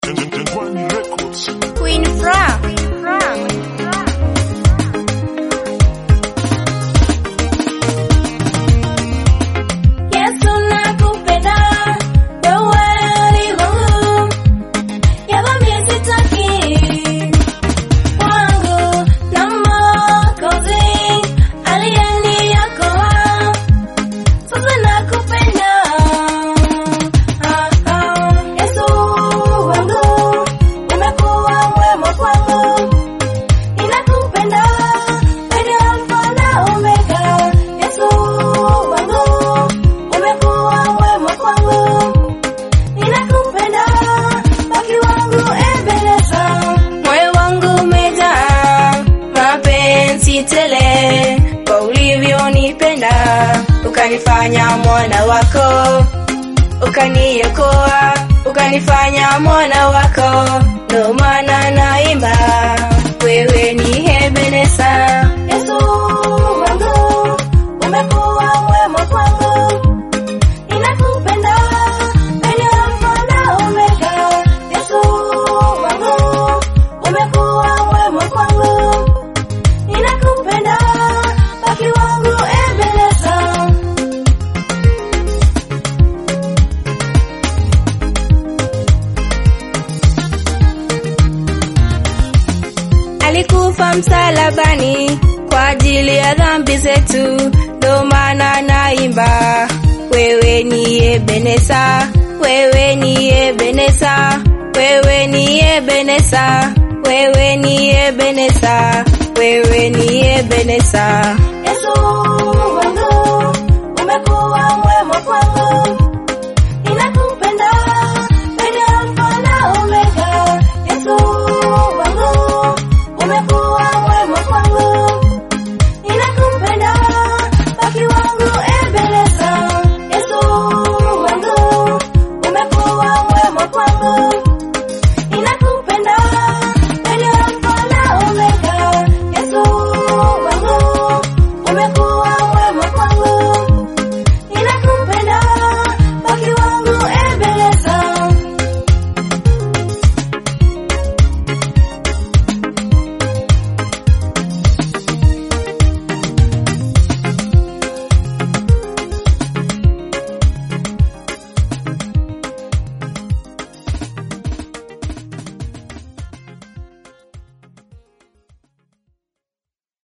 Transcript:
Jangwani Records. Queen Fra. Yesu nakupenda, wewe ni wangu. Ya dhambi sitaki. Wangu na Mwokozi aliyeniokoa. Sasa nakupenda. Ah, ah. Yesu wangu, umekuwa mwema kwangu. Ninakupenda, wewe ni Alfa na Omega. Yesu wangu, umekuwa mwema kwangu. Ninakupenda, baki wangu Ebeneza. Moyo wangu umejaa mapenzi tele kwa ulivyonipenda, ukanifanya mwana wako, ukaniokoa, ukanifanya mwana wako, ndo maana naimba wewe ni Ebeneza. Yesu wangu, umekuwa mwema kwangu Ninakupenda, wewe ni Alfa na Omega. Yesu wangu, umekuwa mwema kwangu. Ninakupenda, baki wangu Ebeneza. Alikufa msalabani kwa ajili ya dhambi zetu, ndo maana naimba wewe ni Ebeneza, wewe ni Ebeneza, wewe ni Ebeneza, wewe ni Ebeneza, wewe ni Ebeneza. Yesu wangu, umekuwa mwema kwangu.